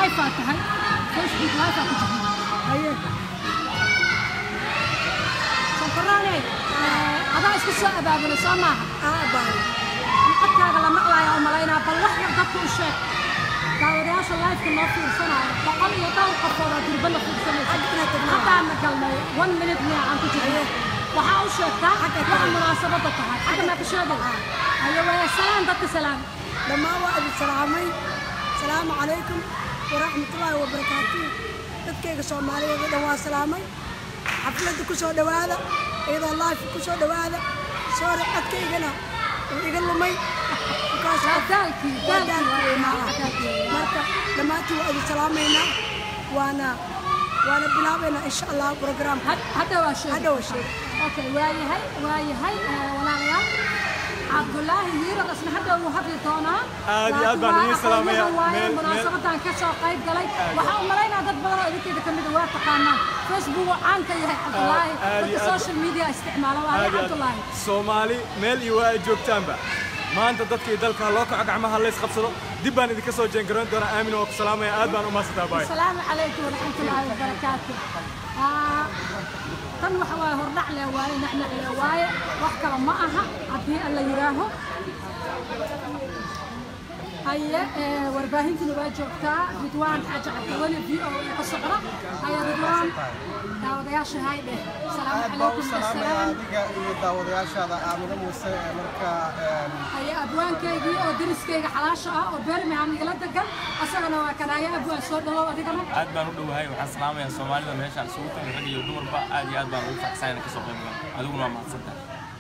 live aa tahay facebook live aa ku jirta haye sanfaraane adaa isku soo abaabulay soo maaha aa baay codkaaga la maqlaaya oo malaynaa bal wax yar dadka u sheeg daawadayaasha liveka noo fiirsanaayo boqol iyo dhowr qofoodaa durba la fiirsanaysa Xagga tagmaa. haddaana galnay one minute miya aan ku jirno waxaa u sheegtaa waxa munaasabadda tahay xagga maa ka sheegay haye waa salaan dadka salaam dhammaan waa idin salaamay salaamu calaykum waraxmatullaahi wabarakaatuh dadkayga soomaaliyeed oo dhan waa salaamay xafladda ku soo dhowaada iyadoo life ku soo dhowaada soore codkaygana wuu iga lumay Because waa daalkii waa daalkii daalkii waa maaha. daalkii marka dhammaantiin waa idin salaamaynaa waana waana bilaabaynaa insha allah programka hadda waa sheeg hadha waa sheeg okay waayahay waayahay eh, walaalayaal cabdulaahi hiirad isna hadda wuu hadli doonaa Aad iyo aad baan Laakiin idiin waa salaamayaa. aqoonyahan waaye Meel- munaasabadan ka soo qayb galay waxaa u malaynaa dad badan oo idinkeeda ka mid a waa taqaanaan facebook uu caan ka yahay cabdulaahi aad iyo dadka aad. social media isticmaala waaye aad iyo aad. cabdulaahi soomaali meel iyo waa ay joogtaanba maanta dadkii dalka loo kaco gacmaha lays qabsado dib baan idinka soo jeengaroon doonaa aamin waa ku salaamaya aad baan u mahadsantaa baay السلام عليكم ورحمة الله وبركاته آه، tan waxa waaye hordhac leh waaye nacnac leh waaye wax kale ma aha haddii alla yidhaaho haye ee, warbaahintiina waa joogtaa ridwaan xaaji cabdiweli v o a ka socda haye ridwaan daawadayaasha hay dheh asalaamu aad baa u calaykum salaamaya wasalaam adiga iyo daawadayaashaada aamino muuse ee marka een, haye abwaankaygii oo deriskayga xalaasha ah oo birmingham igala degan asagana waa kanaaye abwaan soo dhawow adigana aad baan u dhowahay waxaan salaamayaa soomaalida meeshaan isugu timi rag iyo dumarba aad iyo aad baan ugu faraxsan inaan kasoo qayb galo adiguna waa mahadsantahay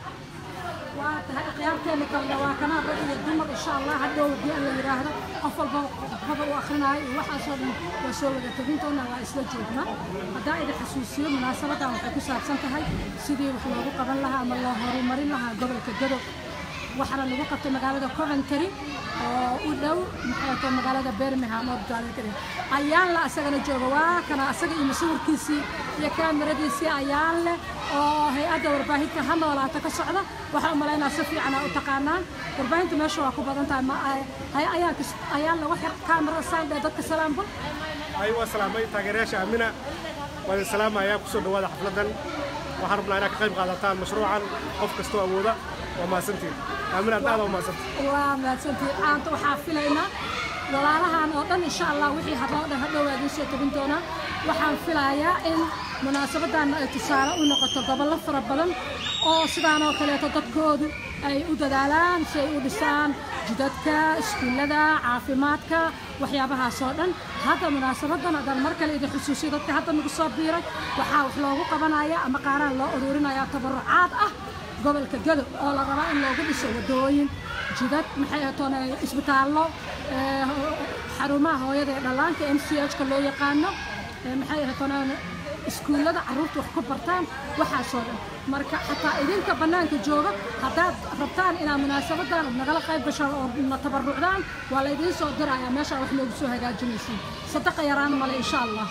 waa tahay akhyaarteena kalena waa kana rag iyo dumar insha allah hadhow haddii alla yidhaahdo qof walba qodobada u akrinaayo iyo waxaasoo dhan waa soo wada tegintoona waa isla joognaa haddaa idin xasuusiyo munaasabadan waxay ku saabsan tahay sidii wax loogu qaban lahaa ama loo horumarin lahaa gobolka gadow waxaana lagu qabtay magaalada coventry oo u dhow maxay tahay magaalada birmingham oo magaalada ayaan la asagana jooga waa kana asaga iyo masuurkiisii iyo kaamiradiisii ayaan leh oo hay-adda warbaahinta ha noolaata ka socda waxaa u malaynaa si fiican aa u taqaanaan warbaahinta meesha waa ku badan tahay ma hay ayaan ayaan la wax kaamirada saandhe dadka salaambul ay waa salaamay taageerayaasha aamina waa idin salaamayaa ku soo dhowaada xafladdan waxaan rabnaa inaad ka qayb qaadataan mashruucan qof kastoo awooda waa mahadsantiin aamina aad aada waa mahadsantiin waa mahadsantihiin caanta waxaa filaynaa walaalahan oo dhan insha allah wixii hadloo dhan hadhow waa idiin soo tebin doonaa waxaan filayaa in munaasabadan ay tusaale u noqoto gobollo fara badan oo sidaan oo kaleeto dadkoodu ay u dadaalaan si ay u dhisaan jidadka iskuullada caafimaadka waxyaabahaas oo dhan hadda munaasabadan haddaan mar kale idin xusuusiyo dadka hadda nagu soo biiray waxaa wax loogu qabanaya ama qaaraan loo ururinaya tabarucaad ah gobolka gadow oo la rabaa in loogu dhiso wadooyin jidad maxay atoon isbitaallo ee, xarumaha hooyada ee dhallaanka m c h-ka loo yaqaano ee, maxay atoon iskuullada carruurta wax ku bartaan waxaasoo dhan marka xataa idinka bannaanka jooga haddaad rabtaan inaad munaasabadan nagala qayb gashaan oo na tabarucdaan waa laydiin soo diraya meeshaa wax noogu soo hagaajinaysiin sadaqa yaraan male insha allah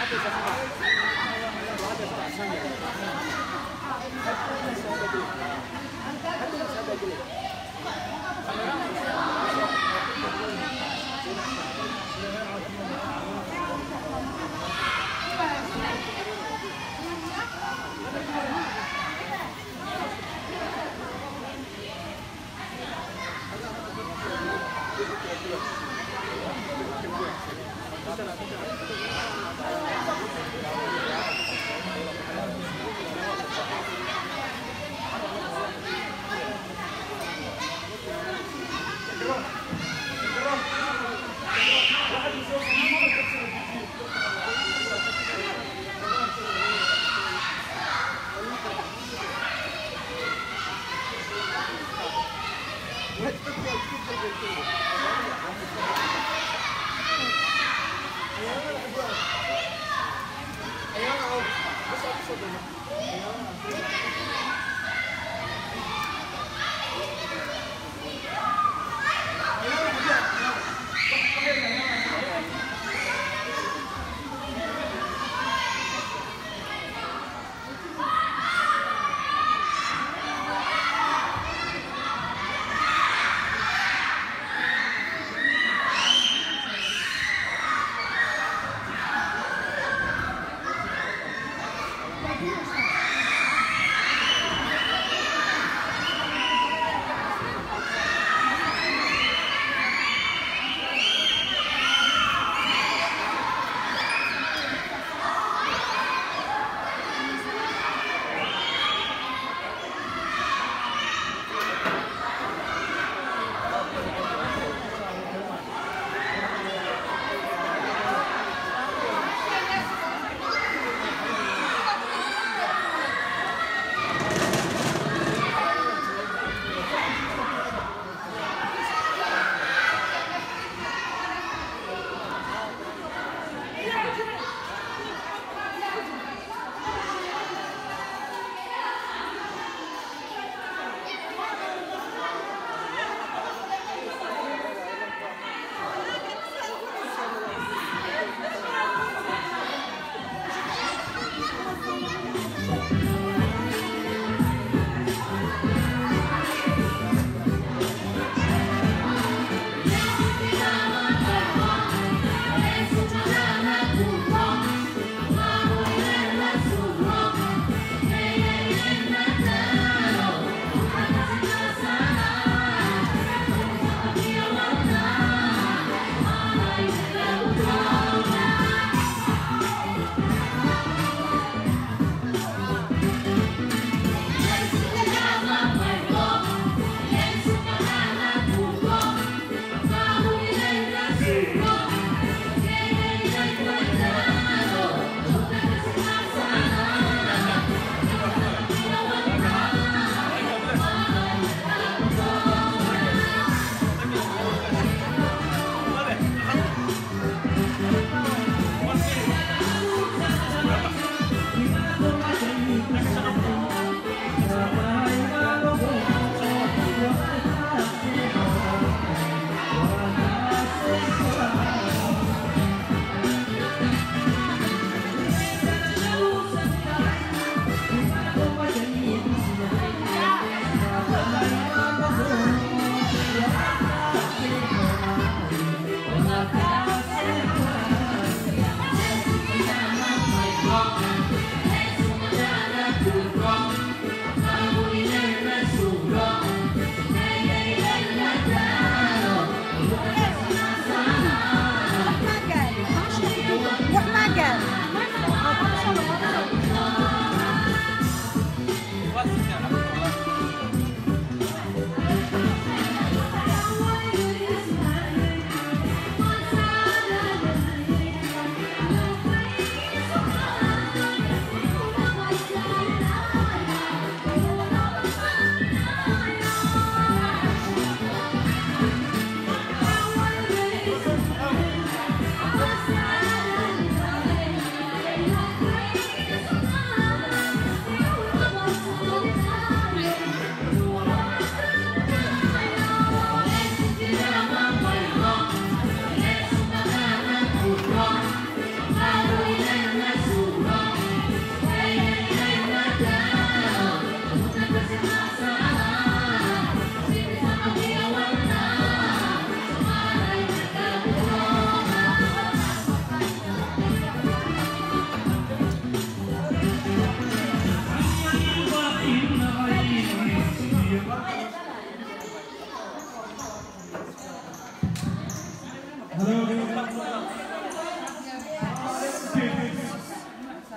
Thank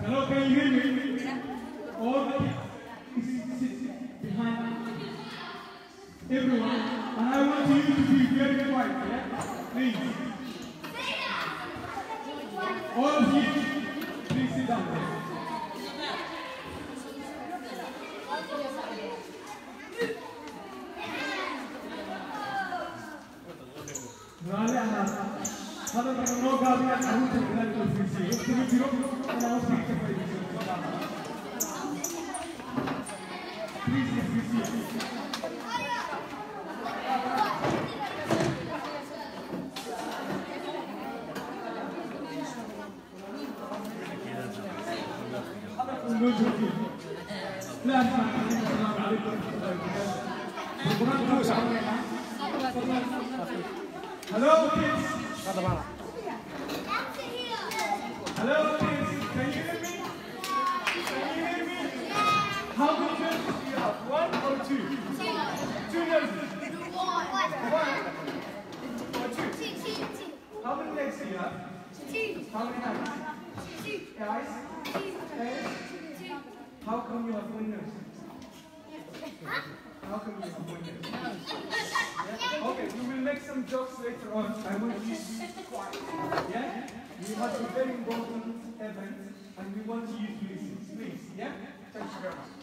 Hello, can you hear me? All the kids sit behind everyone. And I want you to be very quiet, yeah? Please. All of you, please sit down. Rale anak, kalau kamu mau gabung, aku tidak akan bersih. Kamu tidak mau bersih. Please, please, please. Hello, kids. Hello, kids. Can you hear me? Can you hear me? How many nurses do you have? One or two? Two nurses. One or two? How many legs do you have? How many hands? Eyes? Head? How come you have one nurse? How come you have one nurse? Yeah? Okay, we will make some jokes later on. I want you to be quiet. Yeah? We have a very important event and we want you to listen. Please, yeah? Thank you very much.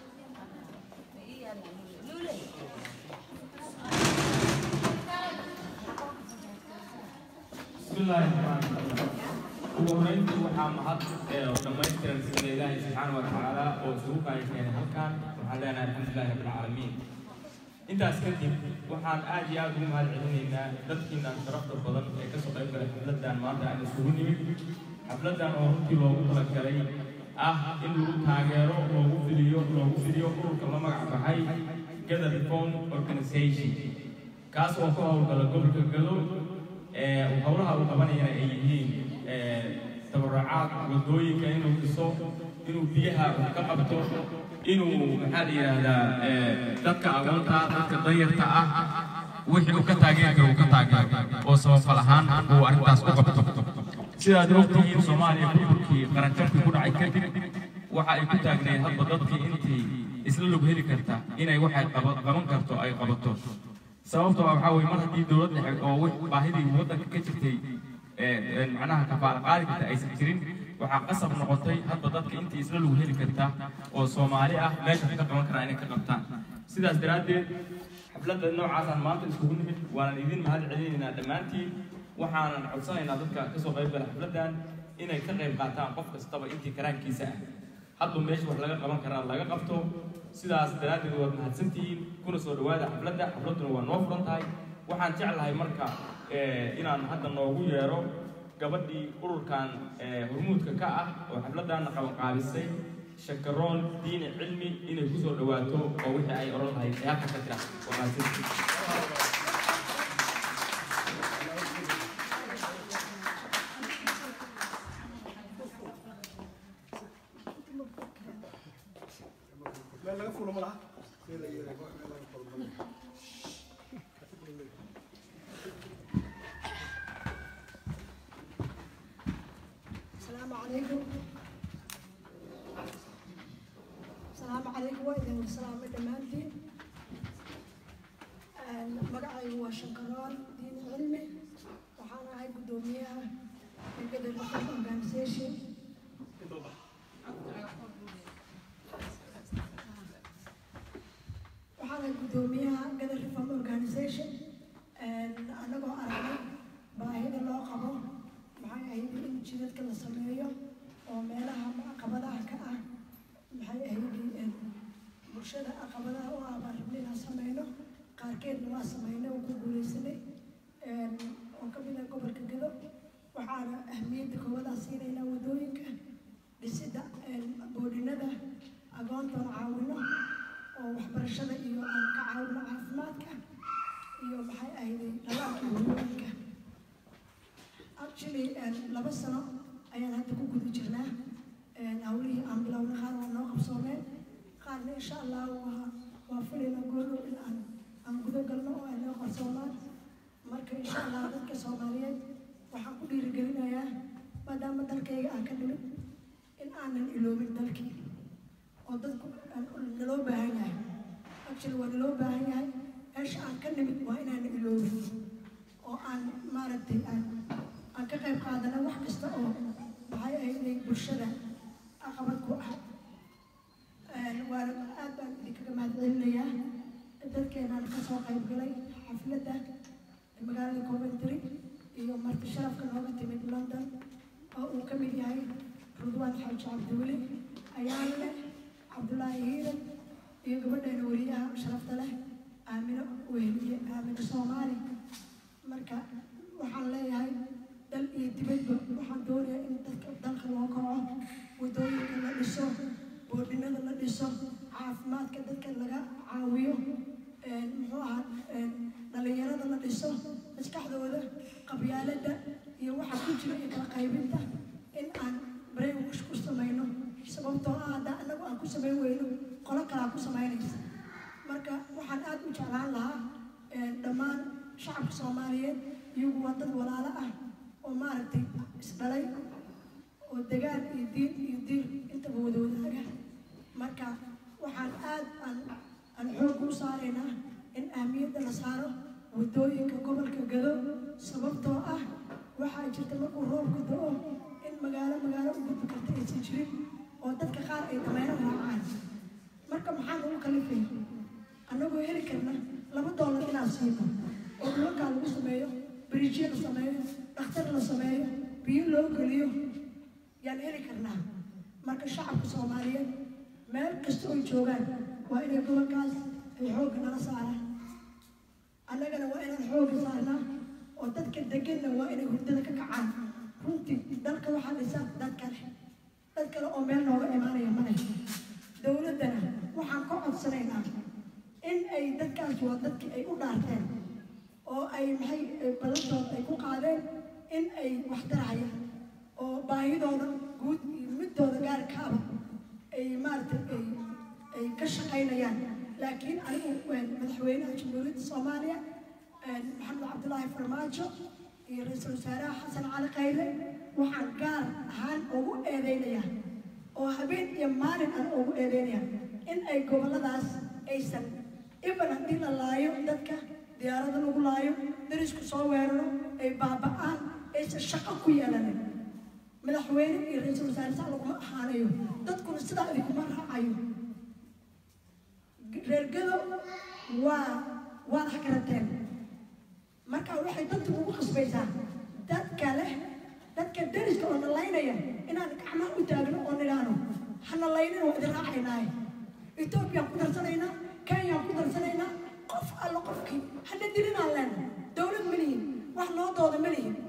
بسم الله الرحمن الرحيم ugu horeyntii waxaa mahad ee dhammaystiran sida ilaahay subxaana wa tacaala oo isugu kaayakeenay halkan waxaan leenahay alxamdulilahi rabbilcaalamiin intaas kadib waxaan aad iyo aad ugu mahad celinaynaa dadkiinaan sharafta badan ee kasoo qayb galay xafladan maanta aan isugu nimid xafladan oo runtii loogu talagalay ah in lagu taageero loogu fidiyo loogu fidiyo ururka la magac baxay gather reform organization kaas oo ka howlgala gobolka gado ee howlaha uu qabanayana ay yihiin ee, tabarucaad wadooyinka inuu dhiso inuu biyaha wax ka qabto inuu maxaa la yidhaahdaa ee, dadka agoonta dadka danyarta ah wixii uu ka taageeri karo uu ka taageero oo sababfal ahaan uu arrintaas u qabto sidaad ogtihiin soomaaliya burburkii qaranjabkii ku dhacay kadib waxa ay ku taagnayd hadba dadkii intii isla log heli karta inay waxay qaba- qaban karto ay qabato sababtoo ah waxaa weye mar haddii dowlad dhexe oo wix baahidii waddanka ka jirtay ee, ee, macnaha kafaala qaadi karta aysan jirin waxaa qasab noqotay hadba dadka intii isla lagu heli karta oo soomaali ah meesha ka qaban karaa inay ka qabtaan sidaas daraaddeed xafladda noocaasaan maanta iskugu nimid waanan idin mahad celinaynaa dhammaantiin waxaanan codsanaynaa dadka kasoo qayb gala xafladdan inay ka qayb qaataan qof kastaba intii karaankiisa ah hadba meesha wax laga qaban karaa laga qabto sidaas daraaddeed waad mahadsantihiin kuna soo dhawaada xafladda xafladduna waa noo furan tahay waxaan jeclahay marka eh, inaan hadda noogu yeero gabadhii ururkan eh, hormuudka ka ah oo xafladdaana qabanqaabisay shakaroon diini cilmi inay kusoo dhawaato oo wixii ay odhan lahayd ee halka ka jira waa mahadsantihiin meel laga fulo ma laha meel la yeelay meel laga fulo ma laha السلام عليكم السلام عليكم وإذن والسلام دمانتين مقعي هو شنكران دين علمي وحانا هاي قدوميها من قدر لكم organization waxaana guddoomiyaha gather reform organization anagoo aragnay baahida loo qabo maxay ahayd in jidadka la sameeyo oo meelaha caqabadaha ka ah maxay ahayd bulshada caqabadaha u ah baan rabnay inaan sameyno qaarkeedna waa sameynay oo ku guuleysanay oo ka mid ah gobolka gado waxaana ahmiyadda koowadaa siinaynaa wadooyinka dhisidda boodhinada agoontoon caawino oo waxbarashada iyo aan ka caawino caafimaadka iyo maxay ahayday dhalaanka hooyooyinka actually laba sano ayaan hadda ku guda jirnaa hawlihii aan bilowna qaar waa noo qabsoomeen qaarna insha allah waa waa filayna goordow in aan aan guda galno oo ay noo qabsoomaan marka insha allah dadka soomaaliyeed waxaan ku dhiirigelinayaa maadaama dalkayga aan ka nimid in aanan iloobin dalkii oo dadku aan- naloo baahan yahay actually waa naloo baahan yahay meesha aan ka nimid waa inaan iloobin oo aan maaragtay aan aan ka qayb qaadana wax kasta oo maxay ahayd bulshada caqabad ku ah waana aad baan idinkaga mahadcelinayaa dadkeenaan ka soo qayb galay xafladda magaalada coventry iyo marti sharafka nooga timid london oo uu ka mid yahay rudwaan xaaji cabdiweli ayaana leh cabdulaahi hiiran iyo gabadheena weriyaha sharafta leh aamino weheliye aamino soomaali marka waxaan leeyahay dal iyo dibadba waxaan doonayaa in dadka dalka loo kaco wadooyinka la dhiso boodhinada la dhiso caafimaadka dadka laga caawiyo een, muxuu ahaa een, dhalinyarada la dhiso maskaxdooda qabyaaladda iyo waxa ku jira iyo kala qaybinta in aan brainwash ku samayno sababtoo ah haddaa annagu aan ku samayn weyno qolo kalaa ku samaynaysa marka waxaan aad u jeclaan lahaa een, dhammaan shacabka soomaaliyeed iyagu waa dad walaalo ah oo maaragtay isdhalay oo degaan iyo diin iyo diir intaba wada wadaaga marka waxaan aad aan aan xoog u saaraynaa in ahmiyadda la saaro wadooyinka gobolka gado sababtoo ah waxaa jirta markuu roobku do-o in magaalo magaalo u gudbi karta aysan jirin oo dadka qaar ay dameero raacaan marka maxaa lagu kalifaya annagoo heli karna laba doolar inaan siino oo dhulalkaa lagu sameeyo bariijyo la sameeyo dhakhtar la sameeyo biyo loo geliyo yaan heli karnaa marka shacabka soomaaliyeed meel kasta oy joogaan waa inay gobolkaas ay xoogga nala saaraan annagana waa inaan xoogga saarnaa oo dadka deganna waa inay hurdada ka kacaan runtii dalka waxaa dhisa dad kale dad kale oo meel nooga imaanaya ma leh dowladdana waxaan ka codsanaynaa in ay dadkaas waa dadkii ay u dhaarteen oo ay maxay badantood ay ku qaadeen in ay wax tarahayaan oo baahidooda guud iyo midooda gaarkaaba ay maaragtay ay ay ka shaqaynayaan laakiin anigu een, madaxweynaha jamhuuriyadda soomaaliya een, maxamed cabdulaahi farmaajo iyo ra-iisul wasaaraha xasan cali khayre waxaan gaar ahaan ugu eedeynayaa oo habeen iyo maalin aan ugu eedeynaya in ay gobolladaas aysan iban haddii la laayo dadka diyaarada lagu laayo darisku soo weeraro ay baaba'aan aysan shaqo ku yeelanin madaxweyne iyo ra-iisul wasaare saa laguma ahaanayo dadkuna sidaa idinkuma raacayo reergado waa waad hakarateen marka waxay dadku ugu khasbaysaa dadka leh dadka deriska oo nalaynaya inaan gacmaha u taagno oo nidhaahno ha nalaynina waa idin raacaynaaye etoobiyaan ku darsanaynaa kenyaan ku darsanaynaa qof alla qofkii hana dilinaan leena dowlad ma lihin wax noo dooda ma lihin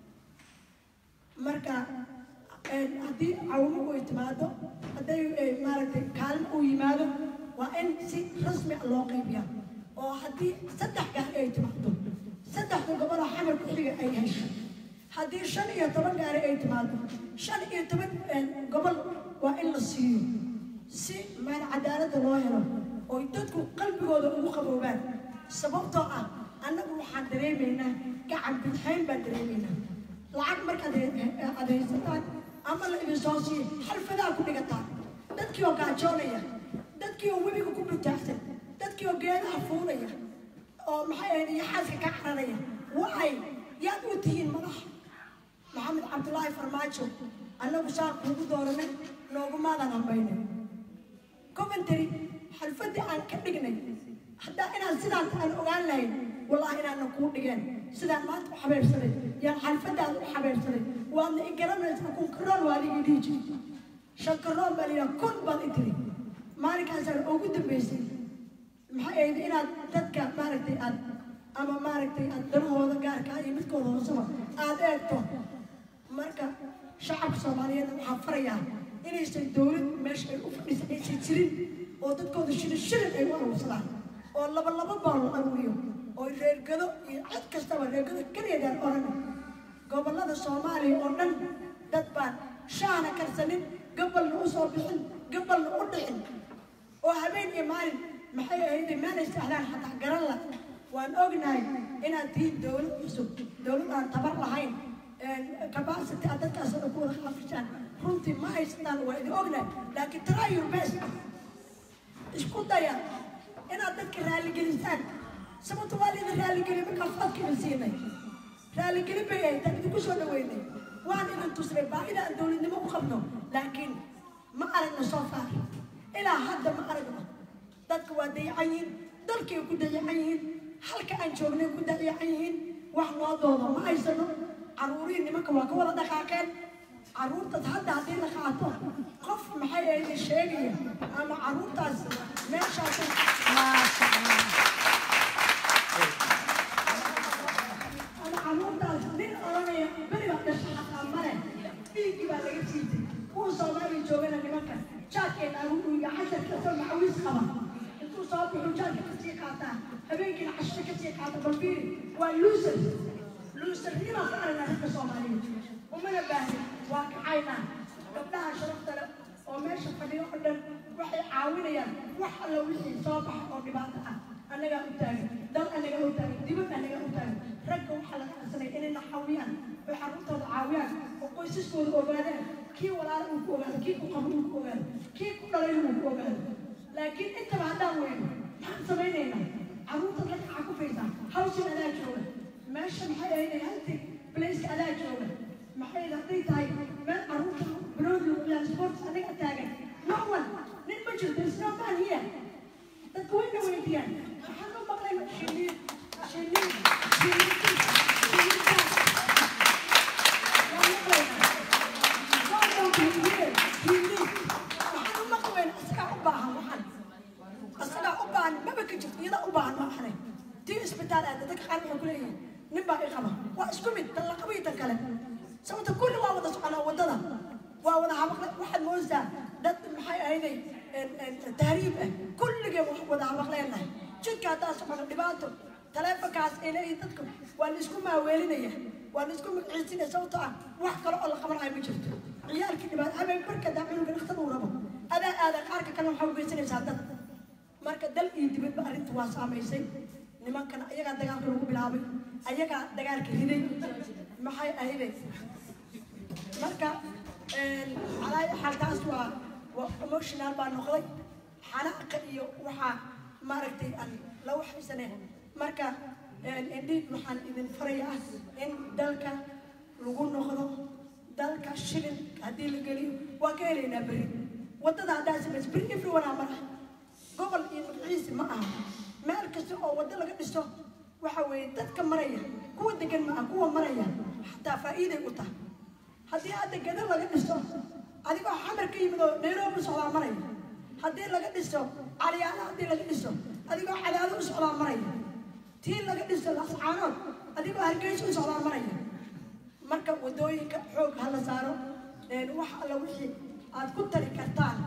marka een, haddii cawimo ay timaado hadday eh, maaragtay kaalmo uu yimaado waa in si rasmi ah loo qaybiya oo haddii saddex gaari ay timaado saddexda goboloo xamar ku xiga ay hesho haddii shan iyo toban gaari ay timaado shan iyo toban een, gobol waa in la siiyo si meel cadaaladda loo helo oo dadku qalbigooda ugu qaboobaan sababtoo ah annagu waxaan dareemaynaa gacan bidxayn baan dareemaynaa lacag markaad he- aad haysataan ama la idin soo siiyo xalfadaa ku dhigataan dadkii oo gaajoonaya dadkii oo webiga ku butaagsan dadkii oo geedaha fuulaya oo maxay ahayd iyo xaaska ka cararaya waxay yaad u tihiin madax maxamed cabdulaahi farmaajo annagu saa kuugu dooranay noogumaadan hambaynay coventry xalfadii aan ka dhignay haddaa inaan sidaan aan ogaan lahayn wallaahi inaanan kuu dhigeen sidaan maanta u xabeebsanay yaan xalfadaan u xabeebsanay waadna i garanaysaa kun karoon waa ligii dhihi jiray shan karoon baa layidhaha kun baad i tiri maalinkaasaan ugu dambaysay maxay ahayd inaad dadka maaragtay aad ama maaragtay aad danahooda gaarkaa iyo midkooda hoosaba aad eegto marka shacabka soomaaliyeed waxaan farayaa inaysan dowlad meesha ay u fadhisa aysan jirin oo dadkooda shilin shilin ay u aruursadaan oo laba laba baal la aruuriyo oo reergado iyo cid kastaba reergado keliyagaan oran gobollada soomaaliya oo dhan dad baan shaana karsanin gabalna u soo bixin gabalna u dhicin oo habeen iyo maalin maxay ahayd meelay sahlaan xataa garan la waan ognahay inaad tihiin dowlad cusub dowlad aan tabar lahayn capacity aad dadkaas oo dhan ku wada xafishaan runtii ma haysataan waa idin ognahay laakiin try your best isku daya inaad dadka raaligelisaan sababta waa laydin raaligeli markaan fadka idin siinay raaligelin bay ahayd aan idinku soo dhaweynay waan idin tusnay baahida aan dowladnimo u qabno laakiin ma aragno soo faar ilaa hadda ma aragno dadka waa dayacan yihiin dalkay ku dayacan yihiin halka aan joognay ku dayacan yihiin wax noo doodo ma haysano caruurihii nimanka waa ka wada dhaqaaqeen caruurtaas hadda haddii la qaato qof maxay ahayd sheegaya ama caruurtaas meeshaas maasha allah ama caruurtaas nin oranaya beri baa dhashay xataa male dhiiggii baa laga siitay kuwa soomaaliya joogana nimanka jaadkeena agu dhuiga casharka soo macawiis qaba intuu soo baxo jaadka kasii qaataa habeenkiina cashada kasii qaata balfiiri waa luusar luusarnimaa ka aragnaa ragga soomaaliyeed umana baahnin waa kacaynaa gabdhaha sharafta leh oo meesha fadhiyo oo dhan waxay caawinayaan wax alla wixii soo baxa oo dhibaato ah annagaa u taagan dal annagaa u taagan dibad annagaa u taagan ragga waxaa laga codsanaya inay na caawiyaan oo carruurtooda caawiyaan oo qoysaskooda ogaadaan kii walaala uu ku ogaado kii ku qabo uu ku ogaado kii ku dhalay uu ku ogaado laakiin intaba haddaan weyno maxaan samaynaynaa carruurta dadka waxaa ku faysaa hawshan adaa jooga meesha maxay ahayd hanti blaiska adaa jooga maxay hadday tahay meel carruurta bilood lagu ciyaar sports aniga taagan no one nin ma jirto is no man here dadka wayna weydiiyaan waxaan u maqlay shiniin shiniin shiniin shiniin waan maqlaynaa Don't don't be here. Shiniin waxaan u maqli weyna isagaa u baahan waxan asagaa u baahan maba ka jirto iyadaa u baahan ma ahane tii isbitaal aada dadka qaar waxay ku leeyihiin nin baa i qaba waa isku mid tan la qaba iyo tan kale sababta kulli waa wada soconaa waddada waa wada habaqle waxaad moodaysaa dad maxay ahayday tahriib ah kulligeen wax wada habaqleenahay jidka haddaa socono dhibaato taleefonkaas ay leeyihin dadku waa la isku maaweelinaya waa la isku magciisinaya sababtoo ah wax kale oo la qabanayo ma jirto ciyaalkii dhibaato habeen barka daa cunuga dhakhtar uu rabo adaa aada qaarka kale waxaa ugeysanaysaa dad marka dal iyo dibadba arrinta waa saamaysay nimankana ayagaa dagaalka lagu bilaabay ayagaa dagaalka riday maxay ahayde marka calaa xaaltaas waa waa emotional baa noqday xanaaqa iyo waxaa maaragtay aan la waxaysane marka indhiid waxaan idin farayaa in dalka lagu noqdo dalka shilin haddii la geliyo waa ka helaynaa beri waddada haddaa samaysa beri everyone aa mara gobol iyo magaciisi ma aha meel kasta oo waddo laga dhiso waxa weeye dadka maraya kuwa degan ma aha kuwa maraya xataa faa'iiday u tahay haddii hadda gada laga dhiso adigoo xamar ka yimid oo nairobi u socdaa maraya haddii laga dhiso caliyaala haddii laga dhiso adigoo cadaado u socdaa maraya tii laga dhiso lascaanood adigoo hargeysa u socdaa maraya marka waddooyinka xoog ha la saaro wax alla wixii aad ku tari kartaan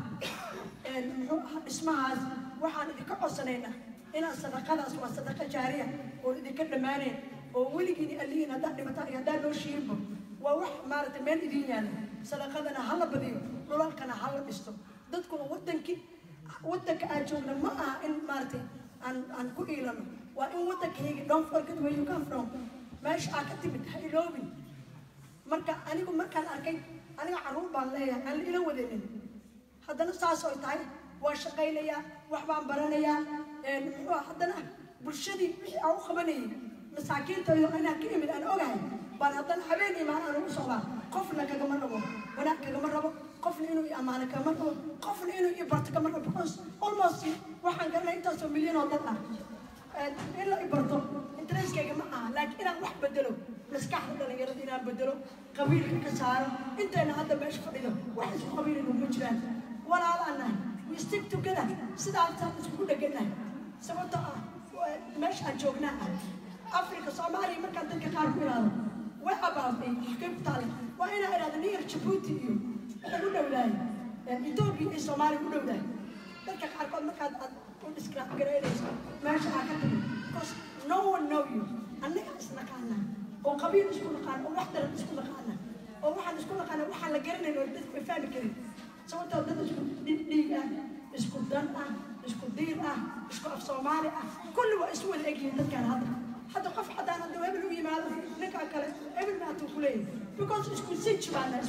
muxuu ahaa dhismahaas waxaan idinka codsanaynaa inaad sadaqadaas waa sadaqa jaariya oo idinka dhammaaneen oo weligiin allihiin haddaad dhimataan iyo haddaad noo shiirbo waa wax maaragtay meel idin yaala sadaqadana ha la badiyo dhulalkana ha la dhisto dadkuna wadankii wadanka aan joogna ma aha in maaragtay aan aan ku iilano waa in wadankayga don't forget where you come from meesha aa ka timid ha iloobin marka anigu markaan arkay aniga carruur baan leeyahay aan la ila wadanin haddana saas oy tahay waa shaqaynayaa wax baan baranayaa muxuu ah haddana bulshadii wixii aan u qabanayay masaakiintaydo inaan ka imid aan ogahay baan haddana habeen imaan aan ugu socdaa qofna kagama rabo wanaag kagama rabo qofna inuu i ammaano kagama rabo qofna inuu i barto kama rabo because almost waxaan garanay intaasoo milyan oo dad ah in la i barto intereskayga ma aha laakiin inaan wax bedelo maskaxda dhalinyarada inaan bedelo qabiilka ka saaro intayna hadda meesha fadhido wax isku qabiilinu ma jiraan walaalaan nahay we stick together sidaasaan iskugu dheganahay sababtoo ah meesha aan joognaa ah africa soomaaliya markaan dadka qaar ku ilaado way abaabay xagee ku taale waa inaa idhahda niyar jabuuti iyo waxay u dhowdahay etoobiya iyo soomaaliya u dhowdahay dadka qaarkood markaad aad u describe garaynayso meesha aa ka timi because no one know you annaga isnaqaana oo qabiil isku naqaana oo wax daran isku naqaana oo waxaan isku naqaana waxaan la garanayn oo dadku ay fahmi karin sababtoo dad isku dhiig ah isku dan ah isku diin ah isku af soomaali ah kulli waa isu wada egyihiin dadkaan hadda hadda qof haddaan hadda hebel u yimaado ninka kale hebel maatuu ku leeyahay because isku sinji baana isku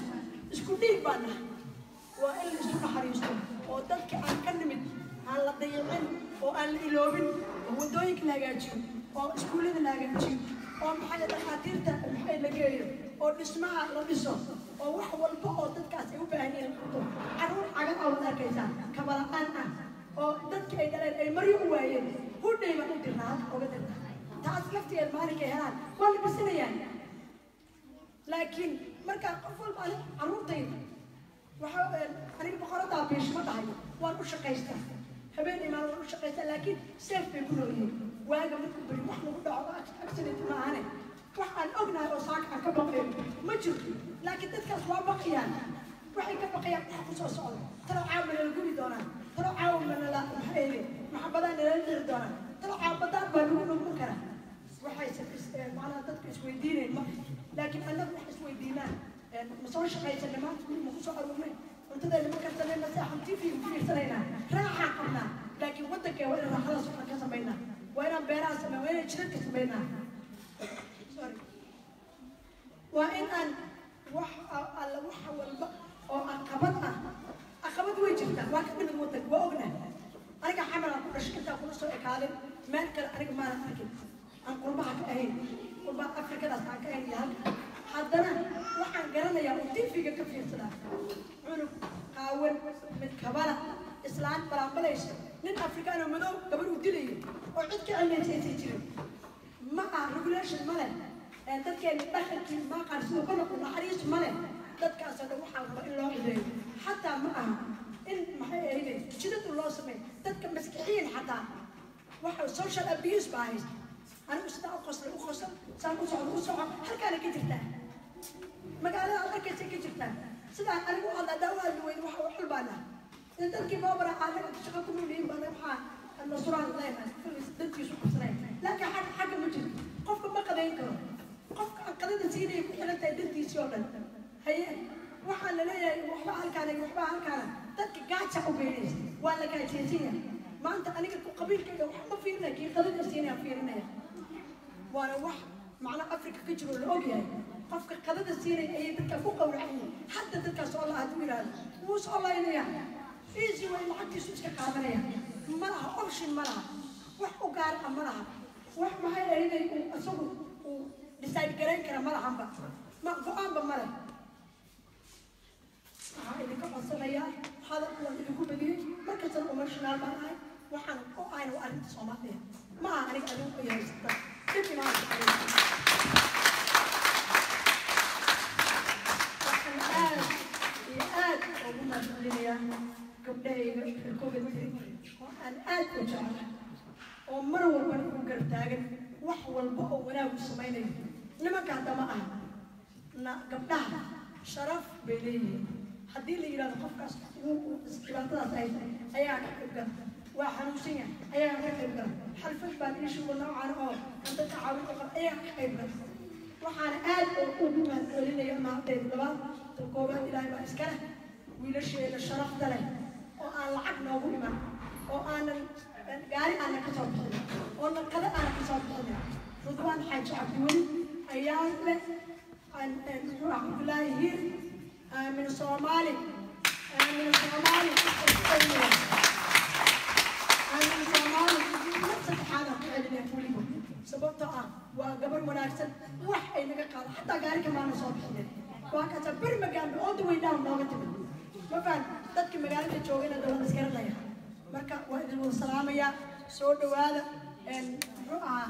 isku dhiig baan nahay waa in la isu naxariisto oo dadka aan ka nimid aan la dayicin oo aan la iloobin oo waddooyinka la hagaajiyo oo iskuullada la hagaajiyo oo maxay dhakhaatiirta maxay la geeyo oo dhismaha la dhiso oo wax walba oo dadkaas ay u baahan yihiin qabto carruur cagan aa wad arkaysaa kabala'aan ah oo dadkii ay dhaleen ay maryo u waayeen hudhay baan u dirnaa halka oga dirnaa taas laftigeed maalinkay helaan waa la bisinayaan laakiin markaa qof walba ani carruurtayda waxa aniga boqoradaa biishma dhahay waan u shaqaystaa habeen imaan waan u shaqaystaa laakiin seef bay ku noolyihiin waaga markuu beri wax lagu dhaco accident ma ahane wax aan ognahay oo saaka aan ka baqayo ma jirto laakiin dadkaas waa baqayaan waxay ka baqayaan wax ku soo socda talo caawa nala gubi doonaan talo caawa manala maxayde maxabadaa nalala dhici doonaan talo caabadaan baa lagu dhugman karaa waxay macnaha dadku isweydiinayn ma laakiin annagu wax isweydiinaan ma soo shaqaysanay maanta guri ma ku soo aruurnay cuntadeena ma karsanay ma seexan tv ku fiirsanaynaa raaxaan qabnaa laakiin waddankee waa inaan raaxadaas waxaan ka samaynaa waa inaan beeraha sameyn waa inaan jidadka samaynaa Sorry. waa in aan wax alla wax walba oo caqabad ah caqabad way jirtaa waa ka dhimid waddanka waa ognahay aniga xamal aan ku dhashay intaan kula soo ekaaday meel kale aniga maanan arkin aan qurbaha ka ahayn qurbaha afrikadaas aan ka ahayn iyo halka haddana waxaan garanayaa oo tifiga ka fiirsadaa cunug qaawan mid kabala islaan balaanbalaysa nin afrikaan oo madow gabar uu dilayo oo cid ka cilmaysaysay jirin ma aha regulation ma leh dadkeena dhaqankii maaqaan siduu ka noqdo naxariis ma leh dadkaasoo dhan waxaa raba in loo cideeyo xataa ma aha in maxay ahayde jidadu loo sameeyo dadka maskixiyin xataa waxa social abuse baa haysta anigu sidaa u qosla u qosla saan u socdo u soco halkaana ka jirtaa magaalada aad arkaysa ka jirtaa sidaa anigu u hadla hadaa u hadli weydo waxa u xulbaana dadkii boobara anaga shaqo ku noolyihiin baa waxaa nasraan leeyahay dadkiisu qabsanay laakiin xagga xagga ma jirto qofka ma qadayn karo qofka aan qadada siinaya ku xiran tahay dantiisii oo dhan haye waxaa la leeyahay waxba halkaana iyo waxba halkaana dadka gaaja u beynaysa waa la gaajaysinya maanta aniga ku qabiilkayga wax ma fiirinaya kii qadada siinaya fiirinaya waana wax macna afrika ka jiro la ogyahay qofka qadada siinaya ayay dadka ku qawracan yihiin hadda dadkaas oo la hadduu yidhaahdo wuu soo laynaya easy way lacagtiisu iska qaadanaya ma laha option ma laha wax u gaar ah ma laha wax maxay ahaydey uu isagu uu decide garayn kara ma lahanba ma go-aanba ma leh waxaa idinka codsanayaa hadal waan idinku badiyey markastana emotional baan ahay waxaan u ahayna waa arrinta soomaaliya ma aha aniga adigu ay haysata dib imaan waxaan aad iyo aad ugu mahadcelinayaa gabdhahayga xilkooga tiri oo aan aad u jeclahay oo mar walbana ugu garab taagan wax walba oo wanaagu samaynayo nimanka hadda ma aha na gabdhaha sharaf bay leeyihiin haddii la yidhahdo qofkaas dhibaatadaas ay tahay ayaa ka qayb gala waa xanuunsan yahay ayaa ka qayb gala xalfad baan iishuga noocan oo aan dadka caawin u qaba ayaa ka qayb gala waxaana aad ugu mahadcelinaya maantayda labaad tan koobaad ilaahay baa iska leh wiilasheeda sharafta leh oo aan lacag noogu iman oo aanan gaari aanan ka soo bixin oo naqado aanan ka soo bixin rudwaan xaaji cabdiweli ayaa leh muxuu ah cabdulaahi hiir aamin soomaali aamin soomaali aamin soomaali mar saddexaadaan ku celinaya weliba sababtoo ah waa gabar wanaagsan wax ay naga qaado xataa gaari kamaana soo bixinen waa kaasa beri magaalo all the way down nooga timid ma fahan dadka magaalada joogana dawlad iskaranaya marka waa idin wada salaamayaa soo dhawaada muxuu ahaa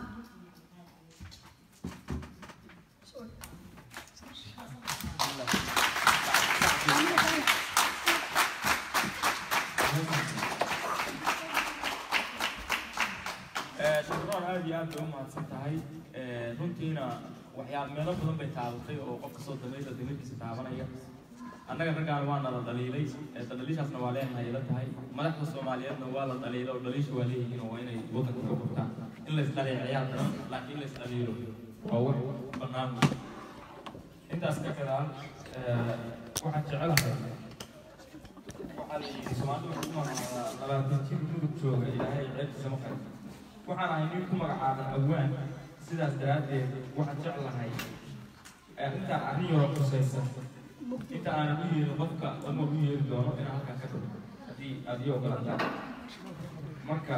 shukran aad iyo aad bay u mahadsan tahay runtiina waxyaal meelo badan bay taabatay oo qof kasoo damayda damirkiisa taabanaya annaga raggaan waa nala dhaliilay dhaliishaasna waa leenahay ila tahay madaxda soomaaliyeedna waa la dhaliila oo dhaliisha waa leeyihiin oo waa inay waddanka ka furtaan in la isdhaleeceyaa daran laakiin in la isdhaliilo waa wax bannaan intaas ka gadaan waxaan jecelahay waxaa la yidhi soomaalidu waxay ku magacaabaa labaatan jir mudug jooga ilaahay ceebtiisa ma qarin waxaan ahay nin ku magacaaban awaan sidaas daraaddeed waxaan jeclahay arrintaan arrin yaroo khusaysan inta aanan u yeerin qofka dumar u yeeri doono inaan halkan ka tago haddii aad ii ogolataan marka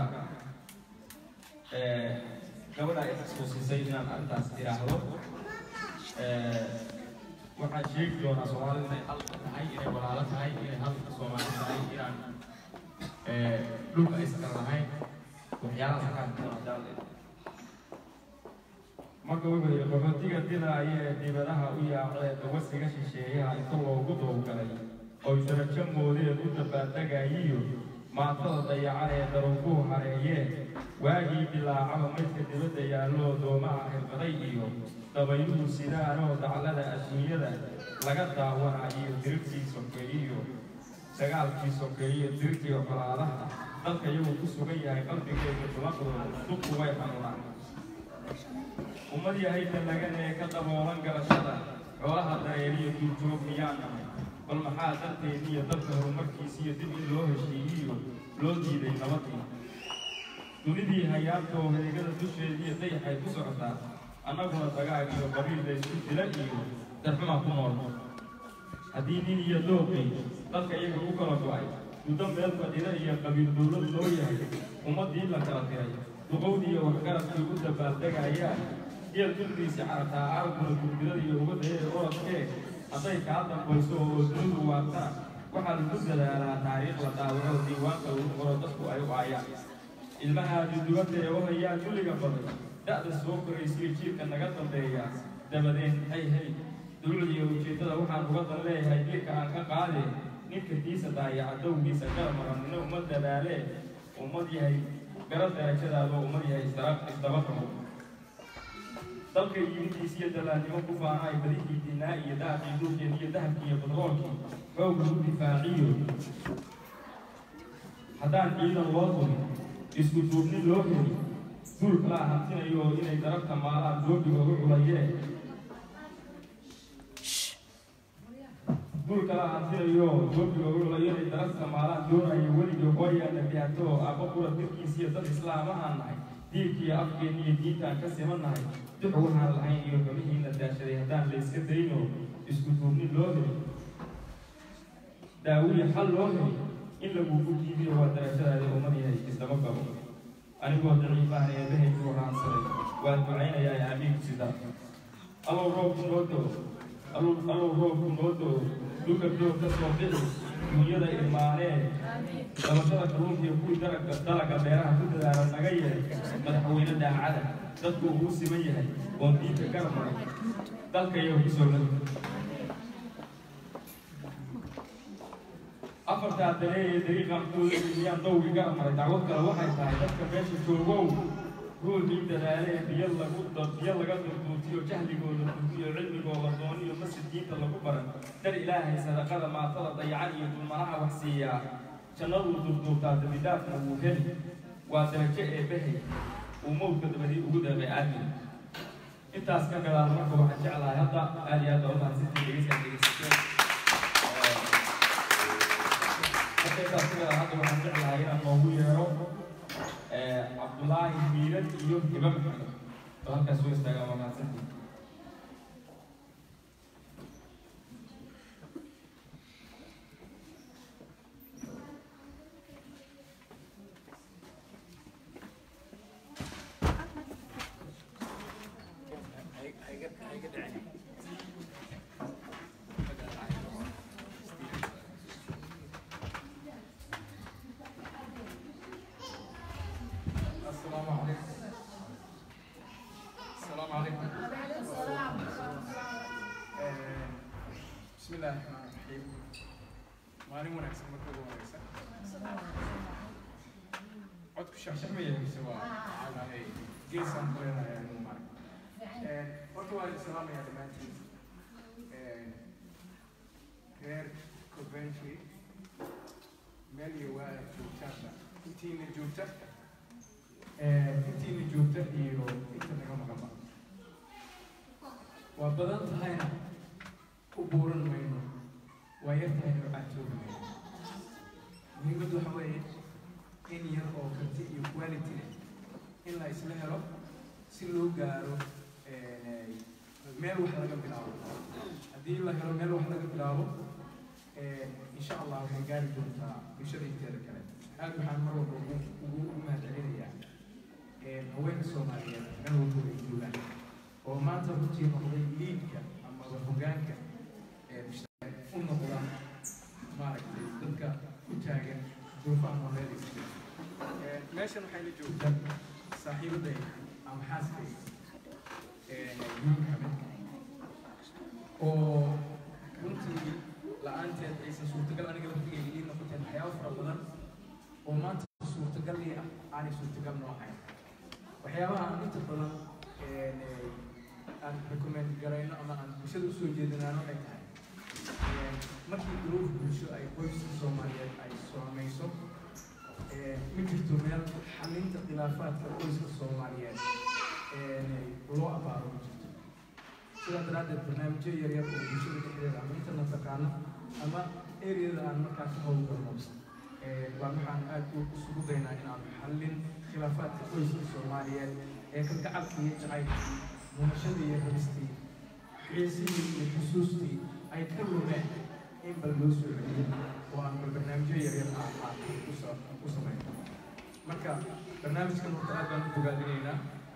eh, gabadha ay xasuusisay inaan arrintaas idhaahdo eh, waxaan sheegi doonaa soomaalida inay hal tahay inay walaalo tahay inay hal soomaali tahay inaan eh, dhulka aysan kala lahayn waxyaalahaas halkaan doonaa marka wuxuu yidhi qaxootiga dilaaya ee dibadaha u yaacee dawasiga shisheeyaha inta loogu dowgalay oy darajo moodeed u dabbaaldagayiyo maatada dayacan ee daruufuhu hareeyeen waagii bilaacaba maydka dibadda yaalloo doomaha xirfaday iyo dabayluhu sidaanoo daclada adduunyada laga daawanayo dirigtii sokeeyiyo dagaalkii sokeeyiyo dirigtii colaadaha dalka iyagoo ku sugan yahay qalbigeeda dumaqdooda dubku way xanuunaan ummad yahayda lagan ee ka daboolan garashada xoolaha dareeriyo duurjoog miyaan nahay bal maxaa darteediiyo dalka horumarkiisiyo dib in loo heshiiyiyo loo diiday nabadii dunidii hayaabtoo heegada dusheediiyo dayaxay ku socotaa annaguna dagaag iyo qabiil laysku dila iyo darxuma ku nool haddii nin iyo dooqii dalka iyaga u kala go'ay muddo meel fadhida iyo qabiil dowlad loo yahay ummaddii la kala tiray duqowdii iyo waxgaradkii u dabbaaldegayaan geel dulkiisi carabtaa carabkuna gurgurada iyo uga dayay orodkee hadday kaa dambayso oo dunidu waartana waxaa lagu dadaalaa taariikh la dhaawaco diiwaanka lagu qoro dadku ay u aayaan ilmahaadi dubadda ee u hayaan dulliga baday da'da soo koraysiyo jiilka naga dambeeya dabadeen hay hay dulucda iyo ujeeddada waxaan uga dan leeyahay dilka aan ka qaadee ninka diisa daayaca dowgiisa garmaran nina uma dadaalee ummad yahay garo darajadaada oo ummad yahay isdaba isdaba qabo dalka yimidiis iyo dalaannimo ku faanaay badihii dinaa iyo daaqii dhulkeed iyo dahabkii iyo badroolkii xoog lagu difaaciyo haddaan ciidan loo turin isku duubni loo heli duul kalaa hantinayo inay darabta maalaan doobiga u culayee duul kalaa hantinayo doobiga u culayo inay darabta maalaan doonayo weligii hooyaana bihato abba qura dirkiis iyo dad islaamahaan nahay diinkiiyo afkeenni iyo diintaan ka simannahay dux waxaan lahayn iyo xumihiina daashaday haddaan layska dayno isku duubni loo heli daawiya xal loo heli in lagugu diidiyo waa darajadaada ummad yahay isdaba qabo anigoo daciifaan eebahaygu raansaday waan ducaynayaa aamiinku sida allow roobku noo doo allow allow roobku noo doo dhulka doog ka soo bixi duunyada irmaanee dabashada kalluunka iyo kuwii dalaga dalaga beeraha ku dadaala naga yeelay madaxweyne daacada dadku uu siman yahay oon diinka garab maray dalka iyago kusoo lagi afartaa dalee ee dariiqan kuulayaan dowgii garab maray dacwad kale waxay tahay dadka meesha joogow ruuxii dadaale ee biyo lagu biyo laga durduutiyo jahligooda dugiyo cilmigooda dooniyo masjid diinta lagu baran dar ilaahay sadaqada maatada dayacan iyo dulmanaha wax siiyaa jannaduu durduurtaa dambidaafna wuu heli waa darajo eebbahay uu mowdka dabadii ugu deeqay aadmin intaas ka gadaal marka waxaan jeclahay hadda aad iyo aad baa umahadsantii dhegeysaa dhegeysateen marka intaas ka gadaal hadda waxaan jeclahay inaan noogu yeero cabdulaahi miiran iyo hiba maxamed oo halkaas soo istaagaa waa mahadsantii السلام عليكم السلام عليكم آه، بسم الله الرحمن الرحيم maalin wanaagsan marka ugu horeysa codku shaxshaxmaya mise waa maxaa dhahay geesaan ku leenahay anigu maarag horta waa idin salaamayaa dhammaantiin reer coventry meel iyo waa joogtaanba intiina joogta intiina joogta iyo inta naga maqanba waa badan tahayna u buuran mayno waa yar tahayna waxaan joogi mayno muhiimaddu waxa weeye in yar oo karti iyo quality leh in la isla helo si loo gaaro meel wax laga bilaabo haddii la helo meel wax laga bilaabo insha allah waxay gaari doontaa bulshada inteeda kale aad waxaan mar walba ugu ugu ugu mahadcelinayaa haweenka soomaaliyeed meel walba ay joogaan oo maanta runtii noqday liidka amaba hogaanka u noqda maaragtay dadka u taagan duufaha nololeedaysa meeshan waxay la joogtaa saaxiibaday ama xaaskay yuun xamed oo runtii la-aanteed aysan suurtagal aniga laftigeyga ii noqoteen waxyaabo fara badan oo maanta suurtagal ii ah aanay suurtagal noo ahayn waxyaabaha aan inta badan aan recommend garayno ama aan bulshada usoo jeedinaano ay tahay markii duruuf bulsho ay qoyska soomaaliyeed ay saamayso ma jirto meel xalinta khilaafaadka qoyska soomaaliyeed loo abaaro ma jirto sidaa daraaddeed barnaamijyo yaryar oo bulshada dhexdeeda ama internet taqaano ama areada aan markaa ka howlgalno baan waxaan aad isugu daynaa inaan xallin khilaafaadka qoyska soomaaliyeed ee ka gacalka iyo jacaylkii mumashadii iyo rabistii xiisihii iyo xusuustii ay ka lumeen in bal loo soo celiyo oo aan bal barnaamijyo yaryar aan aan ku samayno marka barnaamijkan horta aad baan u bogaadinaynaa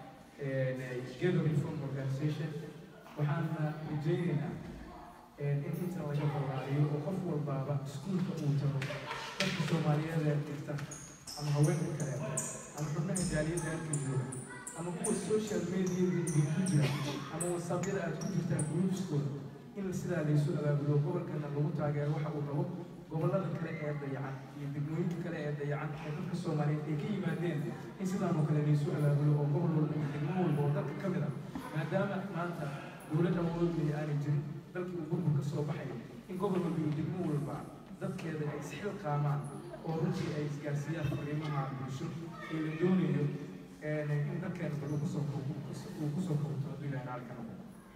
Ghetto Reform Organization waxaan rajaynaynaa in inta laga ballaariyo oo qof walbaaba iskuulka uu tago dadka soomaaliyeed ee dhigta ama haweenka kale ama xubnaha jaaliyadda halka jooga ama kuwa social media ku jira ama whatsappyada aad ku jirtaan groupskooda in sidaa laysu abaabulo gobolkana lagu taageero waxa uu rabo gobollada kale ee dayacan iyo degmooyinka kale ee dayacan ee dadka soomaaliyeed ay ka yimaadeen in sidaan oo kale laysu abaabulo oo gobol walba iyo degmo walba oo dalka ka mid ah maadaama maanta dowladda awoodlaya aanay jirin dalkii uu burbur ka soo baxayo in gobol walba iyo degmo walba dadkeeda ay isxil qaamaan oo runtii ay isgaarsiiyaan fariimaha bulsho ee la doonayo in dalkeena bal uu kusoo uu kusoo kabto hadduu ilahay raali ka noqdo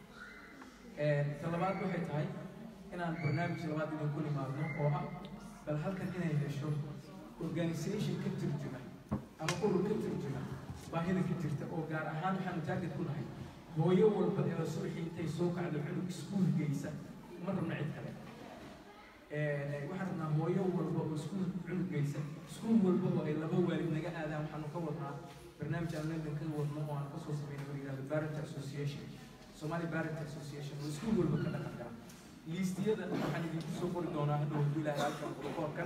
talabaad waxay tahay inaan barnaamij labaad idin ku nimaadno oo ah bal halkan inay hesho organisation ka turjuma ama urur ka turjuma baahida ka jirta oo gaar ahaan waxaanu taagid ku nahay hooyo walba ee subaxii intay soo kacdo cunug iskuul geysa ma rabna cid kale waxaan rabnaa hooyo walba oo iskuul cunug geysa iskuul walba oo ay laba waalid naga aadaan waxaanu ka wadnaa barnaamij aan london ka wadno oo aan kasoo sameynay oo yidhahdo parent association somali parent association oo iskuul walba ka dhaqan gala liistiyada waxaan idinku soo qori doonaa hadhow hadduu ilaahay halkan qorofoorkan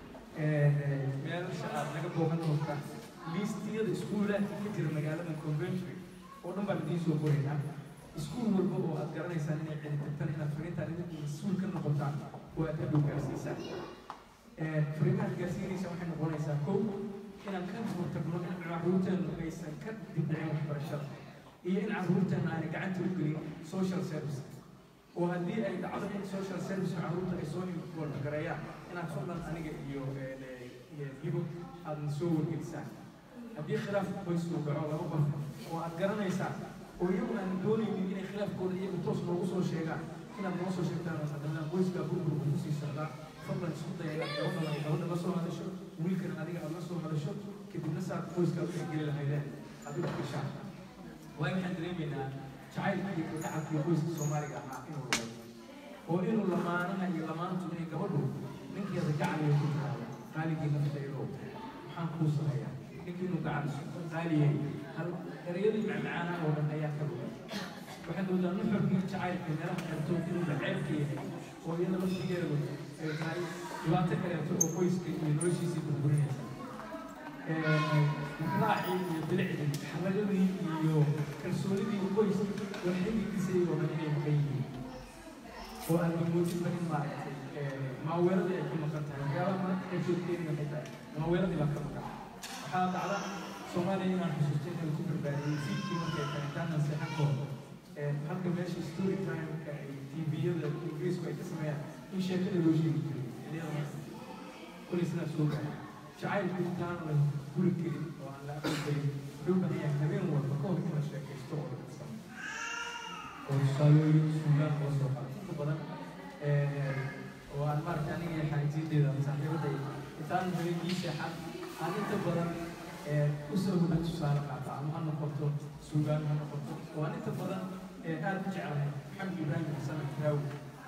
meelasha aad naga booqan doontaan liistiyada iskuulaadka ka jira magaalada conventory oo dhan baan idiin soo qoraynaa iskuul walba oo aad garanaysaan inay celi tagtaan inaad fariintaan idinku mas-uul ka noqotaan oo aad hadhow gaarsiisaan fariimahaad gaarsiinaysa waxay noqonaysaa kow inaan ka hortagno in carruurteenu aysan ka dibdhicin waxbarashada iyo in carruurteena aanay gacanta u gelin social service oo haddii ay dhacdo in social service carruurta ay soo gareeyaan inaad fadlan aniga iyo iyo hibo aadna soo wargelisaan haddii khilaaf qoys uu dhaco laba qof oo aad garanaysaan oo iyagu aan doonaynin inay khilaafkooda iyagu toos noogu soo sheegaan inaad noo soo sheegtaan oo haddana qoyskaa burburku kusii socdaa fadlan isku daya inaad gabadha gabadha la soo hadasho wiilkana adiga aad la soo hadasho kadibna saad qoyskaa u geli lahaydeen adigu gashaan waayo waxaan dareemaynaa jacaylka iyo kalgacalka iyo qoyska soomaaliga ahaa inuu lumay oo inuu lamaanaha iyo lamaantu inay gabadhu ninkeeda gacaliyo ku tiraado qaaligii naftaydo maxaan kuu sameeyaa ninkii inuu gacal qaaliyay hal ereyadii macmacaana oo dhan ayaa ka lumay waxaad moodaa nuxurkii jacaylka meelaha xerto inuu daceebka yahay oo iyada laftigeedu ay tahay dhibaato kaleeto oo qoyska iyo noloshiisii burburinaysa raacii iyo bilicdii xaladadii iyo kalsoonidii qoys waxxigiisay oo dhan inay maqan yihiin oo aan moodinba in maaragtay maaweeradii ay ka maqan tahay waxyaabaha maanta ay joogteen waxay tahay maaweeradii baa ka maqan waxaa dhacda soomaaliya inaan xusuusto inay ku barbaariyey fiidkii markay tahay intaanan seexan kooda halka meesha story time-ka ay tviyada ingiriisku ay ka sameeyaan in sheekada loo sheegi jiray xilliyada kulay sidaa soo gaaray jacaylku intaan la guri gelin oo aan la aqoonsayn wuxuu banayaa habeen walba ka hor in la sheekaysto oo laga samo oo tusaalooyin suugaan loo soo qaado inta badan oo aan maaragta aniga iyo xaajiyadeeda saaxiibaday intaan habeen ii seexan aan inta badan usoo huba tusaale qaata ama ha noqoto suugaan ha noqoto oo aan inta badan aad u jeclahay maxamed ibraahim xasan alfiraawi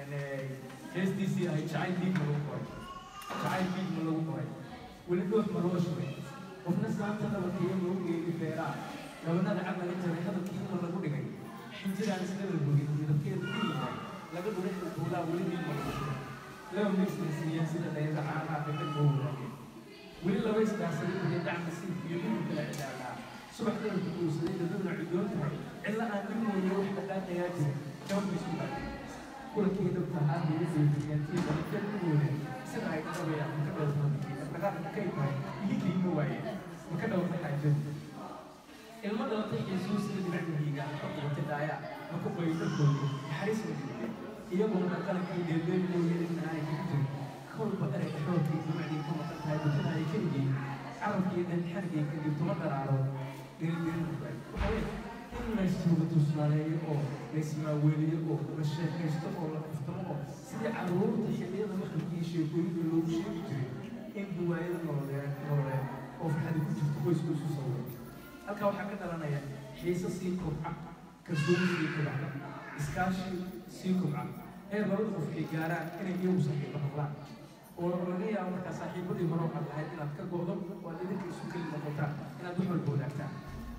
heestiisii ahay jacayl dhiig ma lagu qoray jacayl dhiig ma lagu qoray weli dhoox ma loo shubay qofna saanta dhabarkiiyo lagu geeyay beeraa gabanada caqlaga jaray hadalkii ma lagu dhigay xinjiraan sida la rogay midabkeedu ku yahay laga dhuray duulaa weli dhiig ma lagu shubay laba miisnasiiyeen sida dayada caanaha gabdha loo wadaagay weli laba isdhaafsaday iyo dacma siif iyo midib kala cidaalaa subax dalka guursaday daduna cudoon tahay cilla aan nin mooye wax dhaqaaqayaa jira jawabka isku dhaafay kulankii dhabta ahaan bay u feejiyeen tii dalkeed u woodeen sida ay dhabayaan maka dhowrta dhaqaaqa kay tahay iyo diima waaye maka dhowrta xaajadu ilmo dhalatay yesuus sida dhinacihiiga ka qubatay daaya maka qoy dharkooda naxariis ma jirtay iyaguna dhaqankii dheeldeel mooye in aanay kaga jirin kolba erey xoogkii dhimacdii ka maqan tahay bulshada ay ka yihiin carabkii dhan xargii kadib tuma daraaro dhirindirin waxaa weeye in laysuuga tusnaaleeyo oo laysmaaweeliyo oo la sheekaysto oo la kaftamo oo sidii carruurta xilliyada maqalkii sheekooyinka loogu sheegi jiray in duwaayada nololeed nololeed oo farxadi ku jirto qoysku isu sawiro halkaa waxaa ka dhalanaya xiise sii kobca kalsooni sii kobca iskaashi sii kobca heer labada qof ay gaaraan inay iyagu saaxiibo noqdaan oo laga yaabo markaa saaxiibadii hore waxaad lahayd inaad ka go'do oo aad idinka isu keli noqotaan inaad wax walba wadaagtaan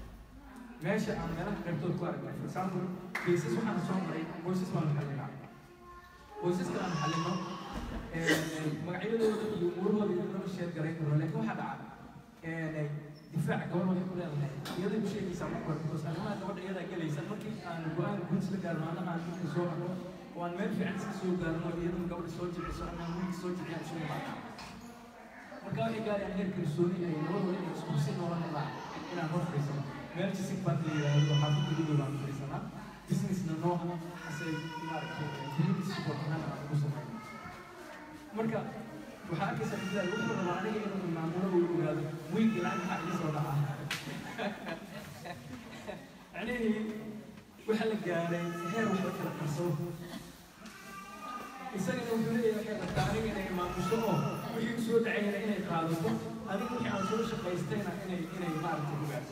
meesha aan meelaha qaybtood ku aragnay for example cases waxaan soo maray qoysas baan xalinaa qoysaska aan xalino magacyadooda iyo umuurahooda iyo lama sheer garayn karo laakiin waxaa dhaca difaac gabar waxay ku leedahay iyaday u sheegaysaa marka hore because arrimaha gabadha iyadaa gelaysa markii aan go-aan guud isla gaarno annaga aan dhulka soo arno oo aan meel fiican iska soo gaarno iyadan gabadha soo jibciso ama aan wiilka soo jibciyaan isu imaadna marka waxay gaarayaan heer kalsooni ay labadooda inay isku si noolan helaan inaan hor fadhiisano meel jisig baan la yidhaahdo waxaa ku gududo baan fadhiisanaa businessna nooca asay maaragtay community support ahaan aan ugu samayno marka waxaa arkaysaa bilaal wuxuu rabaa aniga inuu maamulo uu ogaado wiilkii lacag maxaa iga soo dhaca macnihii waxaa la gaaray heer wax la kala qarsado isagana wuxuu leeyahay waxay rabtaa aniga inay maamusho oo wixii u soo dhacayna inay qaadato adiga wixii aan soo shaqaystayna inay inay maaragtay ogaadso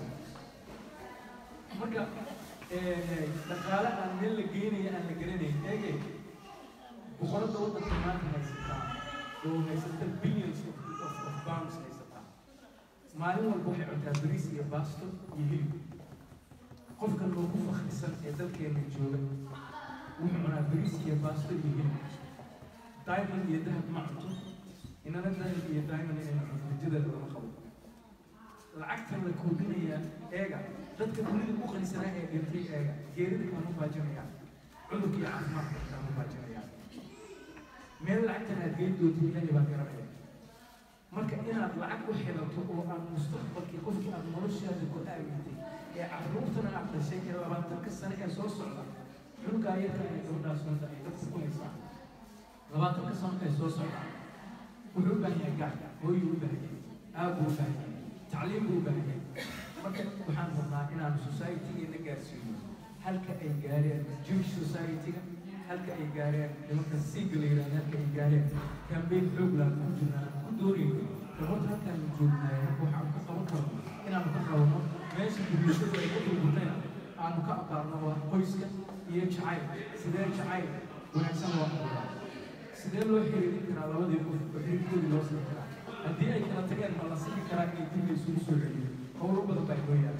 marka dhaqaale aan meel la geynayo aan la garanayn eege boqoradda waddanka maanta haysataa oo haysata billions of, of, of pounds haysataa maalin walba waxay cuntaa bariis iyo baasto iyo hilib qofka loogu fakrisan ee dalkeena jooga wuxuu cunaa bariis iyo baasto iyo hilib diamond iyo dahab ma cunto inana dahab iyo diamond inay cunto rajadeeda lama qabo lacagtan la koobinayaa eega dadka dunida u qanisanaa ee dhintay eega geerida kama baajinayaan cudurka iyo caafimaadka kama baajinayaan meel lacagtan aad geyn doonto ilaahay baa garanaya marka inaad lacag u xilato oo aad mustaqbalkii qofkii aad noloshaada ku aamintay ee carruurtana aad dhashay ee labaatanka sane ee soo socda cunugaa yarka ay gabadhaas wada ay dadku ku haysaa labaatanka sano ee soo socda wuxuu u baahan yahay gac hooyuu u baahan yahay aabbuu u baahan yahay tacliim buu u baahan yahay marka waxaan rabnaa inaan society-geena gaarsiino halka ay gaareen jewish society-ga halka ay gaareen nimanka siiga la yidhahda halka ay gaareen kambeyn xoog laan ku jirnaa aan ku doonayno horta halkaan joognaay waxaan ka qaban karno inaanu ka qabanno meesha bulshadu ay ku dulgurnayna aanu ka aqaarno waa qoyska iyo jacayl sidee jacayl wanaagsan loo abuuraa sidee loo xiriirin karaa labadii qof oo xiriirkoodii loo sii karaa haddii ay kala tageen ma la sixi karaa inay dib la isugu soo celiyo howlo badan baa inoo yaala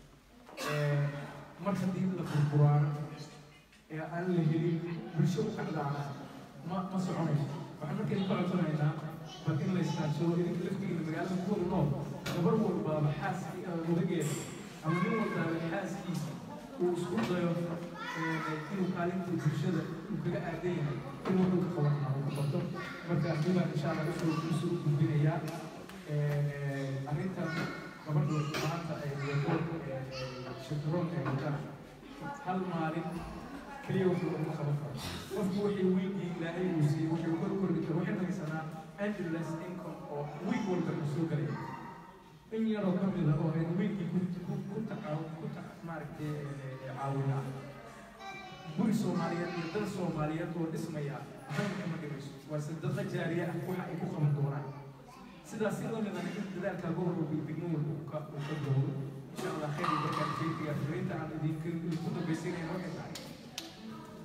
mar haddii la burburaano ee aan la helin bulsho u kacdaana ma ma soconayso waxaan markaynu ka codsanaynaa bal in la iskaansado idinka laftigiina magaalada ku wada nool gabar walbaaba xaaskii odageeda ama nin walbaaba xaaskiisa uu isku dayo inuu kaalinta bulshada uu kaga aadan yahay in wuxuu ka qaban lahaa uu qabto marka arribaan insha allah usoo usoo u gudbinayaa arrintan gabadhu maanta ay wado shakaroon ay wadaan hal maalin keliya wuxuu ugu qaban karo qofku wixii wiilkii ilaahay uu siiyey wuxuu kor kordhi karo waxay haysanaa endless income oo wiil walba uu soo galaya in yaroo ka mid ah oo ay wiilkii ku ku ku taca ku taca maaragtay caawinaa guri soomaaliyeed iyo dad soomaaliyeed oo dhismaya waxba kama dhimayso waa sadaqa jaariye ah waxa ay ku qaban doonaan sidaas si lamidana in dadaalka gobol walba degmo walba uu ka uu ka doodo insha allah khayr iyo barkaan jeediga fariinta aan idinka ku dambaysiinayna waxay tahay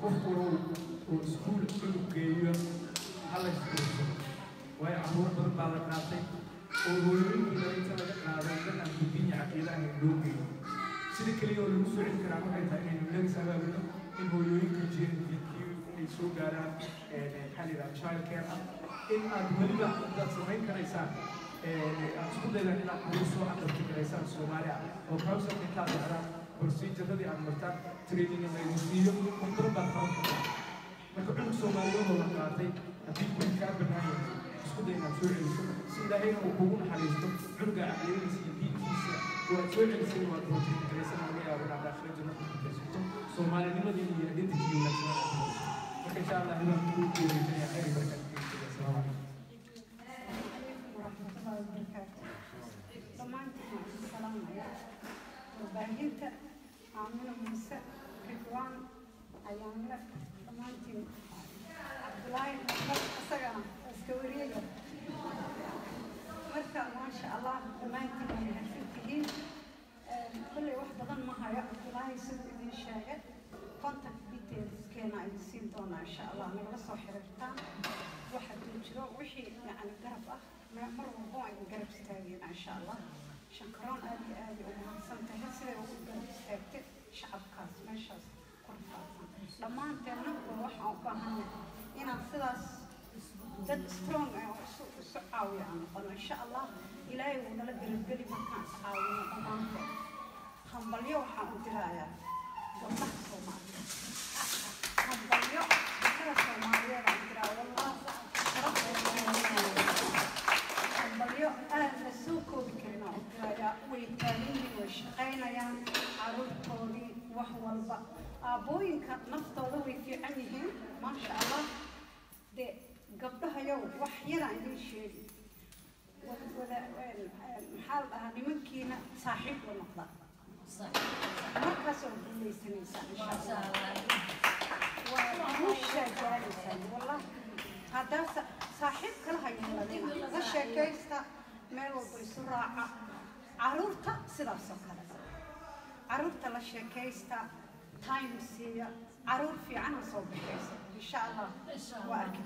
qof walbow oo iskuul cunug geeyo hala iskuulso waayo caruur badan baa la qaatay oo hooyooyinkii inta laga qaaday dad aan gudbinya caqiidaha loo geeyo sida keliya oo lagu soo celi karaa waxay tahay inaynu legs abaabino in hooyooyinka jeedkii ay soo gaaraan maxaa la yidhaha child care ah in aad weliba intaad samayn karaysaan aad isku daydaan inaad ugu soo aqalti karaysaan soomaali ah oo browser intaad dhacdaan proceduradii aad martaan training in laydin siiyo wax badan baad qaban kartaa marka cunug soomaaliyeed oo la qaatay haddii guri kaa bannaan yahay isku day inaad soo celiso si ilaahayna uu kugu naxariisto cunuga caqliyadiisa iyo diintiisa waad soo celisay waad rootay karaysan laga yaabo inaad aakhira janno ku kutaysato soomaalinimadii iyo identity wanaagsan aad ku marka insha allah inaan kugu guulaysanaya khayr iyo barakaad asalaamu calaykum warahmatullahi wabarakaatu dhammaantiin waan isku salaamayaa warbaahinta aamina muuse ridwaan ayaanle dhammaantiin cabdulaahi maxmed isagana iska wariyaya marka maasha allah dhammaantiin way mahadsan tihiin kolley wax badan ma hayo cabdulaahi siduu idin sheegay contact detailskeena ay siin doonaa insha allah nagala soo xiriirtaan waxa duu jiro wixii yacni garab ah ma- mar walba waa idin garab istaageen insha allah shankaroon aad iyo aad ay ugu mahadsan tahay siday ugu garab istaagtay shacabkaas meeshaas ku rafaadsan dhammaanteenna waa waxaan u baahanay inaan sidaas dad strong ah oo isu isu caawiya aan noqono insha allah ilaahay wuu nala gelageli markaan is caawino dhammaanteen hambalyo waxaan u dirayaa gabdhaha soomaaliyeed hambalyo gabdhaha soomaaliyeed aan diraa wallah hambalyo aad la soo koobi karin aan u dirayaa way taagan yihiin way shaqaynayaan caruurtoodii wax walba aabbooyinka naftooda way fiican yihiin maasha allah de gabdhahayow wax yaraan idin sheegi wada- wada- maxaa la dhahaa nimankiina saaxiib la noqda markaas oo guulaysanaysaa insha allah waa guushaa gaaraysaan wallah haddaa sa- saaxiib kala hayeeladina la sheekaysta meel walba isu raaca caruurta sidaas oo kale caruurta la sheekaysta time siiya caruur fiican ha soo baxaysa insha allah waa arki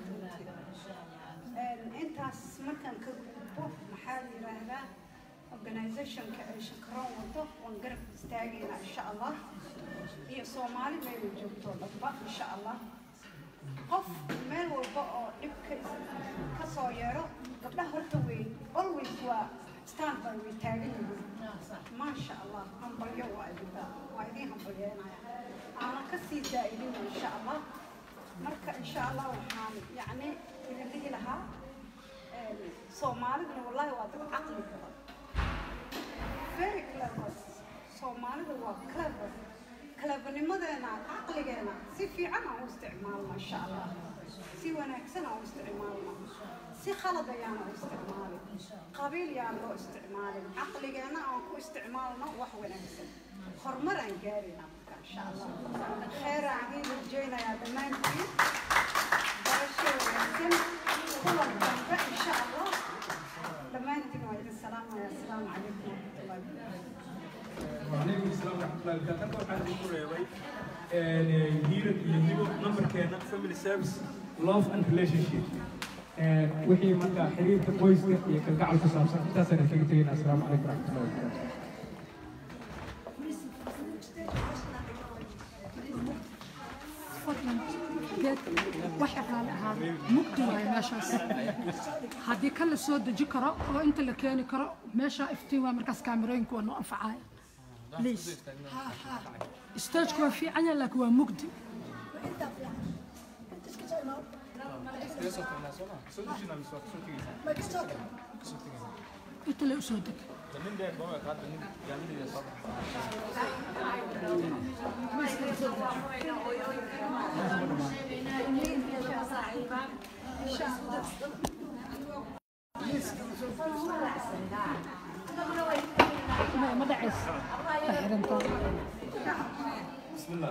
doontiin intaas markaan ka gudbo maxaa la yidhaahdaa organizationka ay shakaroon wado waan garab istaagaynaa insha allah iyo soomaali meelay joogto dhanba insha allah qof meel walba oo dhibka ka soo yeero gabdhaha horta wey always waa stand by way taagan yihiin maasha allah hambalyo waa idinba waa idiin hambalyeenaya aana ka sii daa'idin insha allah marka insha allah waxaan yacni idin dhihi lahaa soomaaliduna wallahi waa dad caqli badan very clever soomaalida waa clever clevernimadeena caqligeena si fiican aan u isticmaalno insha allah si wanaagsan aan u isticmaalno si khalad ayaan u isticmaalin qabiil yaan loo isticmaalin caqligeena aan ku isticmaalno wax wanaagsan horumar aan gaarina marka insha allah kheer aan idiin rajaynayaa dhammaantiin barasho wanaagsan kulan dambe insha allah dhammaantiin waa idin salaamaya asalaamu calaykum waraxmatullahi wabarakaatu وعليكم السلام ورحمة الله وبركاته. أنا waxaan idinku reebay hiirad iyo hibo nambarkeena family service love and relationship. wixii marka xiriirka qoyska iyo kalgacal ku saabsan intaasaan kaga tegayna asalaamu calaykum waraxmatullahi wabarakaatu. fadlan geed waxa raali ahaa mugdi waaye meeshaas haddii kan la soo deji karo oo inta la keeni karo meesha iftiin waa markaas kaamirooyinku waa noo anfacaya please stageka waa fiican yahay laakiin waa mugdi inta la usoo deg ما ما دعس بسم الله.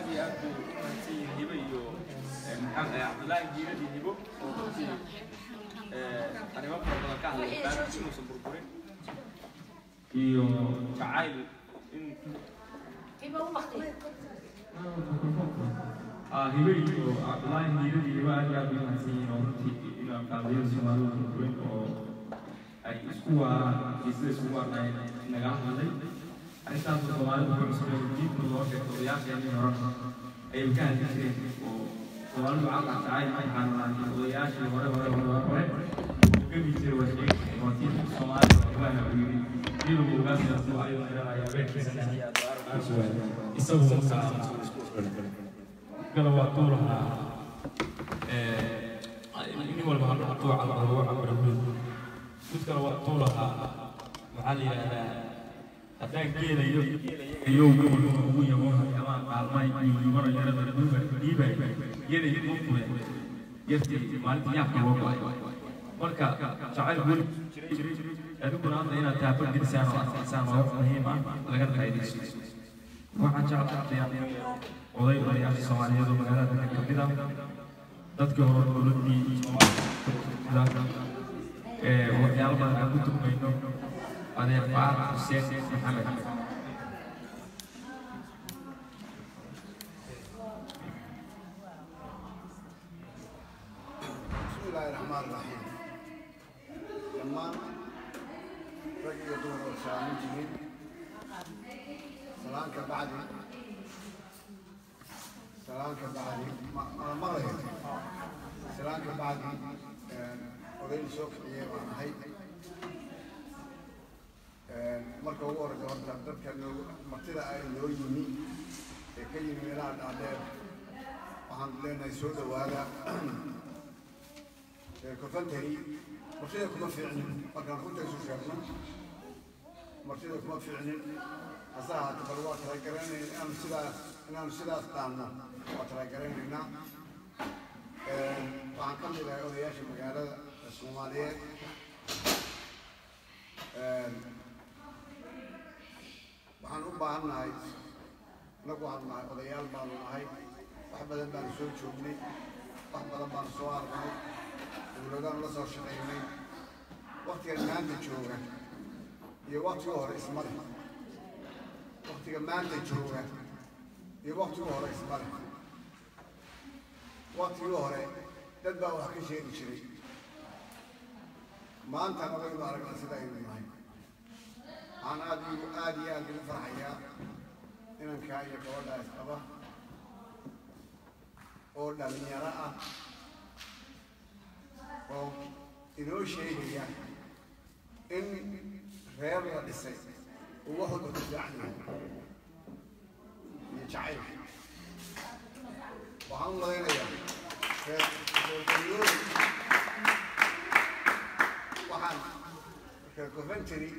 iyo aad buu mahadsan yihiin hibo iyo eh, maxamed eh, cabdullaahi jiirad iyo hibo oo runtii eh, arrimo fara badan ka hadlay baabkiisa inuusan burburin iyo jacayl in ah hibo iyo cabdullaahi jiirad iyo hibo aad iyo aad bay mahadsan yihiin oo runtii inaan qaadiyada soomaalida burburin oo ay isku waaraan iyo sida isku waarnay nagala hadlay arrintaas oo soomaalida ku cusub oo diinta loo sheegto odayaasheenii hore ayay ka hadli jireen oo soomaalidu caqla jacayl ma yaqaanaan odayaashii hore hore hore hore oo gemi jiray waa sheegi oo diinta soomaalida waxbaa u yidhi iyadoo ogaasidaas oo ayuu xiranaya beerkiisa isagu markaa gala waa tuulahaa nin walba ha noqoto cabaro cabaro mid kale waa tuulahaa maxaa la yidhahdaa haddaan geelayo iyo gobolka ugu yabo ama qaalmay iyo yumaro yarada dhuuba dhiibay yaday u fure yartii maalinta yaabka loo go'ay marka jacayl weli jiray adiguna hadda inaad taaba gelisaan oo adkaysaan waa wax muhiim ah laga faa'iidaysto waxaan jeclahay oday odayaasha soomaaliyeed oo magaalada ka kamid ah dadkii hore dowladii soomaalida ee waxyaalo badan aan ku turmayno adeer faarax xuseen maxamed بسم الله الرحمن الرحيم لما رجل يدور وسلام جميل سلام كبعد سلام كبعد ما ما غير سلام كبعد وغير سوق يوم هاي marka ugu horeysa horta dadka martida ay loo yimi ee ka yimi meelaha dhaadheer waxaan leenahay soo dhawaada كفنتري مرتدى كما في علم فكان كنت يسوع شافنا مرتدى كما في علم أصلا تبلوا ترى كراني أنا سلا أنا سلا استعمنا وترى كراني هنا وعن كم إلى أولياء المجال الصومالية waxaan u baahannahay inagu waxaan nahay odayaal baanu nahay wax badan baanu soo joognay wax badan baanu soo aragnay dowladaan la soo shaqaynay waktigan maanta jooga iyo waktiga hore isma leh waktiga maanta jooga iyo waktiga hore isma leh waktigii hore dad baa wax ka sheegi jiray maantana waynu aragnaa sida aynu nahay waxaan aad iyo aad iyo aad ugu farxayaa inankaa iyo gabadhaa isqaba oo dhalinyaro ah oo inoo sheegaya in reer la dhisay uu wax walba ku fiican yahay iyo jacayl waxaan u malaynayaa reer reergalyood waxaan reer coventry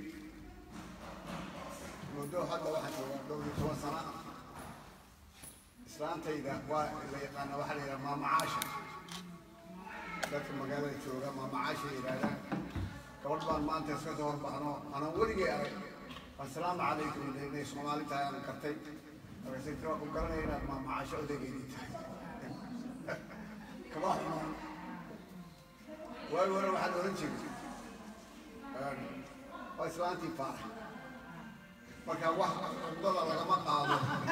muddo hadda waxaan joogaa dhowr iyo toban sana islaantayda waa la yaqaana waxaa la yidhaha maamacaasha dadka magaalada jooga maamacaasha yidhahdaan gabadh baan maanta iska soo horbaxno anaan weligay arag assalaamu calaykum inay soomaali tahay aan kartay markaasay tira ku garanaya inaad maamacaasho odageydii tahay kama xumo waagi hore waxaan oran jiray waa islaantii faarax marka wax cudada lagama qaado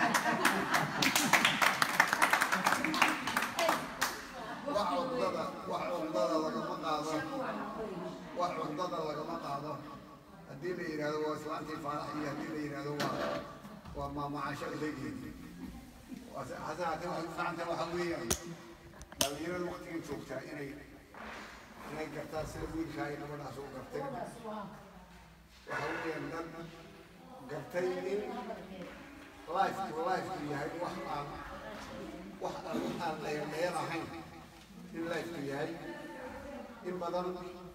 wax cudada wax cudada lagama qaado wax cudada lagama qaado haddii la yidhaahdo waa islaantii faarax iyo haddii la yidhaahdo waa waa maamacasho odageedii hase haatee waxay ficanta waxa weeyaan dhalinyarada waqtigan joogtaa inay inay gartaan sida wiilkaa iyo gabadhaas u garteen waxa weeyaan dad gartay in lifeku lifeku yahay wax aan wax aan aan dheerdheer ahayn in lifeku yahay in badan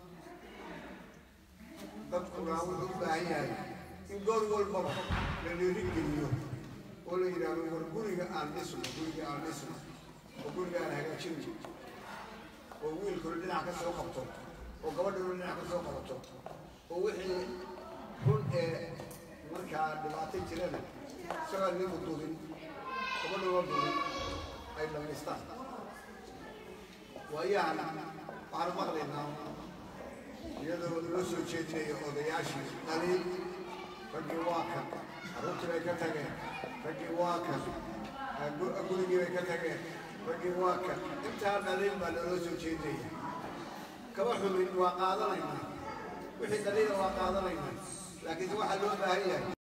dadkuna wuxuu u baahan yahay in goor walbaba la dhiirigeliyo oo la yidhaahdo war guriga aan dhisno guriga aan dhisno oo guriga aan hagaajino oo wiilkuna dhinac ka soo qabto oo gabadhuna dhinac ka soo qabato oo wixii run ee markaa dhibaato jirana isagoo ninku dubin gabadha waa guuray ay dhamaystaan waayahan waxaanu maqlaynaa iyadoo loo soo jeedinayo odayaashii dhaliil raggii waa kan carruurtii bay ka tageen raggii waa kan gu- gurigii bay ka tageen raggii waa kan intaa dhaliil baa loola soo jeedinaya kaba xumin waa qaadanaynaa wixii dhaliila waa qaadanaynaa laakiin waxaa loo baahan yahay